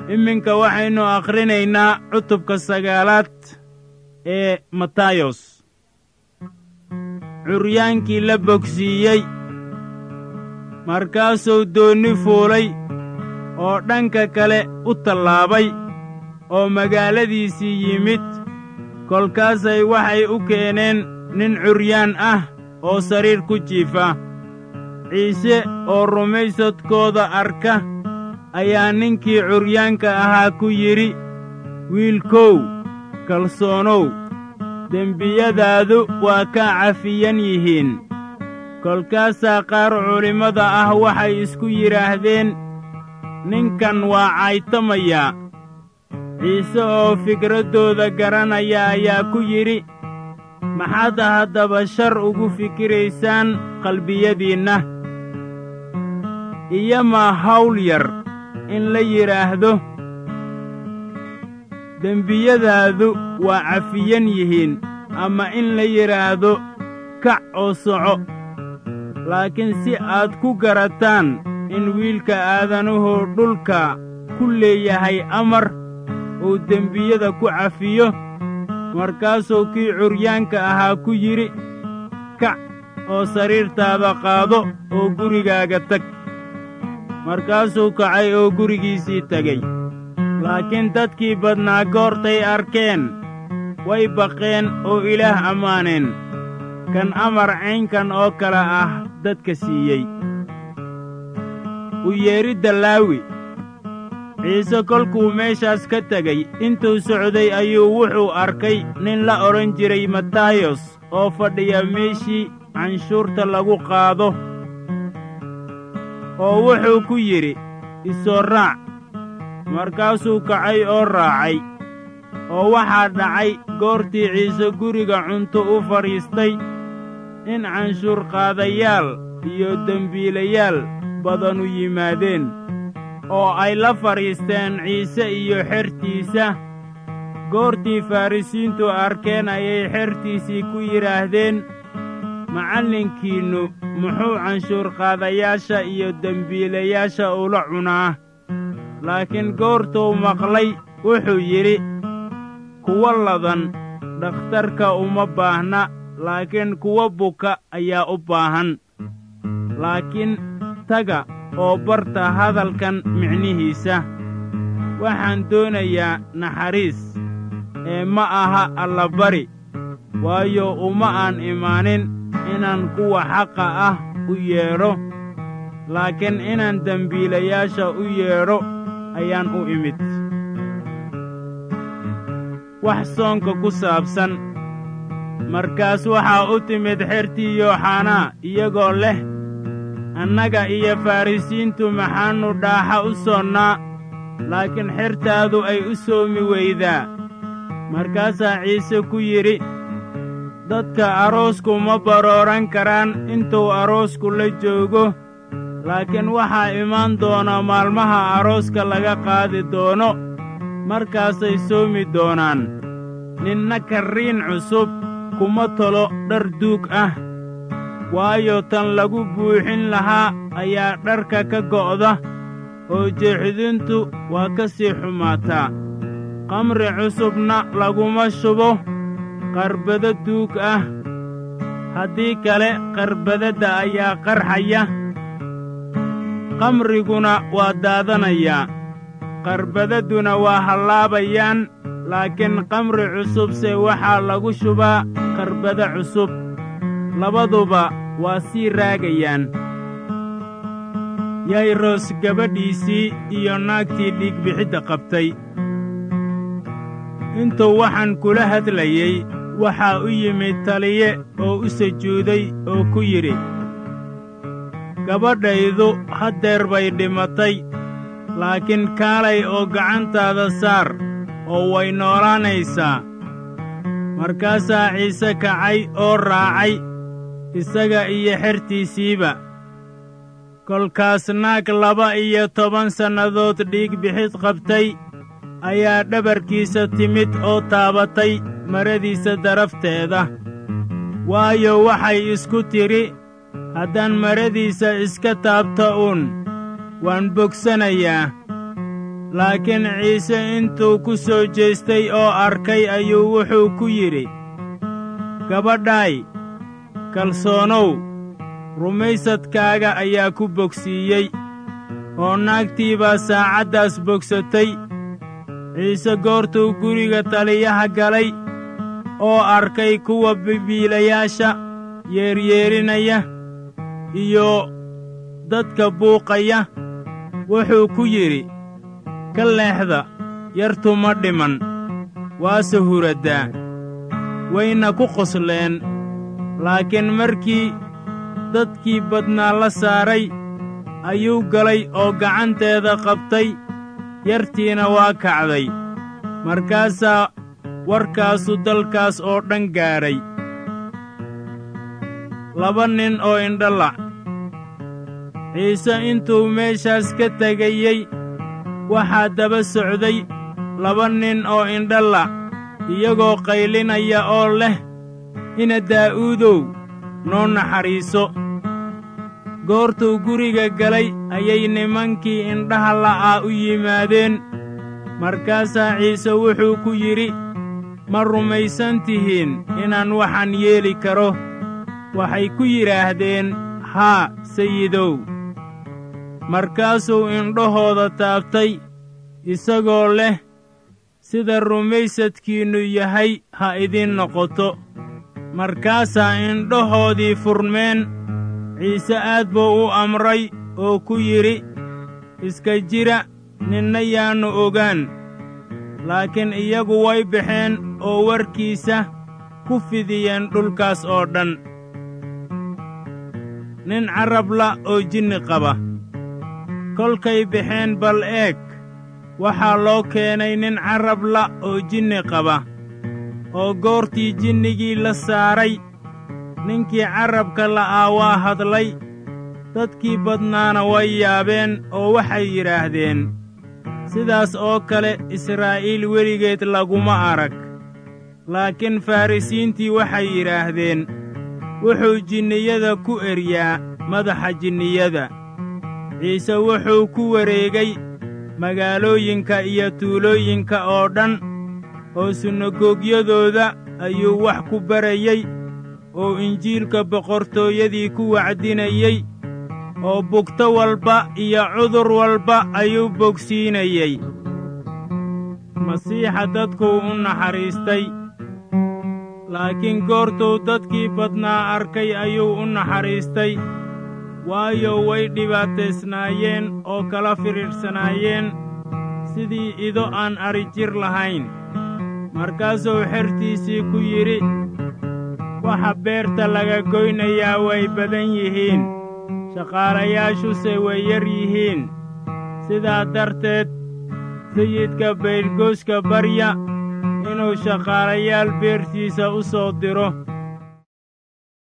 iminka waxaynu akhrinaynaa cutubka sagaalaad ee matayos curyaankii la bogsiiyey markaasuu doonni fuulay oo dhanka kale u tallaabay oo magaaladiisii yimid kolkaasay waxay u keeneen nin curyaan ah oo sariir ku jiifa ciise oo rumaysadkooda arka ayaa ninkii curyaanka ahaa ku yidhi wiilkow kalsoonow dembiyadaadu waa kaa cafiyan yihiin kolkaasaa qaar culimmada ah waxay isku yidhaahdeen ninkan waa caytamayaa ciise oo fikraddooda garanaya ayaa ku yidhi maxaad haddaba shar ugu fikiraysaan qalbiyadiinna iyomaa hawl yar in la yidhaahdo dembiyadaadu waa cafiyan yihiin ama in la yidhaahdo kac oo soco laakiin si aad ku garataan in wiilka aadanuhu dhulka ku leeyahay amar uu dembiyada ku cafiyo markaasuu kii curyaanka ahaa ku yidhi kac oo sariirtaada qaado oo gurigaaga tag markaasuu kacay oo gurigiisii tegey laakiin dadkii badnaa goortay arkeen way baqeen oo ilaah ammaaneen kan amar caynkan oo kale ah dadka siiyey u yeedhidda laawi ciise kolkuu meeshaas ka tegey intuu socday ayuu wuxuu arkay nin la odhan jiray matayos oo fadhiya meeshii canshuurta lagu qaado oo wuxuu ku yidhi isoo raac markaasuu kacay oo raacay oo waxaa dhacay goortii ciise guriga cunto u fadhiistay in canshuurqaadayaal iyo dembiilayaal badanu yimaadeen oo ay la fadhiisteen ciise iyo xertiisa goortii farrisiintu arkeen ayay xertiisii ku yidhaahdeen macallinkiinnu muxuu canshuurqaadayaasha iyo dembiilayaasha ula cunaa laakiin goortuu maqlay wuxuu yidhi kuwa ladan dhakhtarka uma baahna laakiin kuwa buka ayaa u baahan laakiin taga oo barta hadalkan micnihiisa waxaan doonayaa naxariis ee ma aha allabari waayo uma aan imaanin inaan kuwa xaqa ah u yeedho laakiin inaan dembiilayaasha u yeedho ayaan u imid wax soonka ku saabsan markaas waxaa u timid xertii yooxanaa iyagoo leh annaga iyo farrisiintu maxaannu dhaaxa u soonnaa laakiin xertaadu ay u soomi weydaa markaasaa ciise ku yidhi dadka aroosku ma barooran karaan intuu aroosku la joogo laakiin waxaa imaan doona maalmaha arooska laga qaadi doono markaasay soomi doonaan ninna karriin cusub kuma tolo dhar duug ah waayo tan lagu buuxin lahaa ayaa dharka ka go'da oo jeexdintu waa ka sii xumaataa qamri cusubna laguma shubo qarbado duug ah haddii kale qarbadadda ayaa qarxaya qamriguna waa daadanayaa qarbadadduna waa hallaabayaan laakiin qamri cusubse waxaa lagu shubaa qarbado cusub labaduba waa sii raagayaan yayros gabadhiisii iyo naagtii dhiigbixidda qabtay intuu waxaan kula hadlayey waxaa u yimid taliye oo u sujuuday oo ku yidhi gabadhaydu haddeer bay dhimatay laakiin kaalay oo gacantaada saar oo way noolaanaysaa markaasaa ciise kacay oo raacay isaga iyo xertiisiiba kolkaas naag laba iyo toban sannadood dhiig bixid qabtay ayaa dhabarkiisa timid oo taabatay maradiisa darafteeda waayo waxay isku tidhi haddaan maradiisa iska taabto uun waan bogsanayaa laakiin ciise intuu ku soo jeestay oo arkay ayuu wuxuu ku yidhi gabadhaay kalsoonow rumaysadkaaga ayaa ku bogsiiyey oo naagtii baa saacaddaas bogsatay ciise goortuu guriga taliyaha galay oo arkay kuwa bibiilayaasha yeeryeerinaya iyo dadka buuqaya wuxuu ku yidhi ka leexda yartu ma dhiman waase huraddaa wayna ku qosleen laakiin markii dadkii badnaa la saaray ayuu galay oo gacanteeda qabtay yartiina waa kacday markaasaa warkaasu dalkaas oo dhan gaadhay laba nin oo indhalac ciise intuu meeshaas ka tegayey waxaa daba socday laba nin oo indhalac iyagoo qaylinaya oo leh ina daa'uudow noo naxariiso goortuu guriga galay ayay nimankii indhaha la'aa u yimaadeen markaasaa ciise wuxuu ku yidhi ma rumaysan tihiin inaan waxaan yeeli karo waxay ku yidhaahdeen haa sayidow markaasuu indhahooda taabtay isagoo leh sida rumaysadkiinnu yahay ha idiin noqoto markaasaa indhahoodii furmeen ciise aad buu u amray oo ku yidhi iska jira ninna yaannu ogaan laakiin iyagu way baxeen oo warkiisa ku fidiyeen dhulkaas oo dhan nin carrabla oo jinni qaba kolkay baxeen bal eeg waxaa loo keenay nin carrabla oo jinni qaba oo goortii jinnigii la saaray ninkii carrabka la'aa waa hadlay dadkii badnaana way yaabeen oo waxay yidhaahdeen sidaas oo kale israa'iil weligeed laguma arag laakiin farrisiintii waxay yidhaahdeen wuxuu jinniyada ku eryaa madaxa jinniyada ciise wuxuu ku wareegay magaalooyinka iyo tuulooyinka oo dhan oo sunagogyadooda ayuu wax ku barayey oo injiilka boqortooyadii ku wacdinayey oo bugto walba iyo cudur walba ayuu bogsiinayey masiixa dadkuu u naxariistay laakiin goortuu dadkii badnaa arkay ayuu u naxariistay waayo way dhibaataysnaayeen oo kala fidhiidhsanaayeen sidii ido aan adhi jir lahayn markaasuu xertiisii ku yidhi waxa beerta laga goynayaa way badan yihiin shaqaalayaashuse way yar yihiin sidaa darteed sayidka baydhgooska barya inuu shaqaalayaal beertiisa u soo diro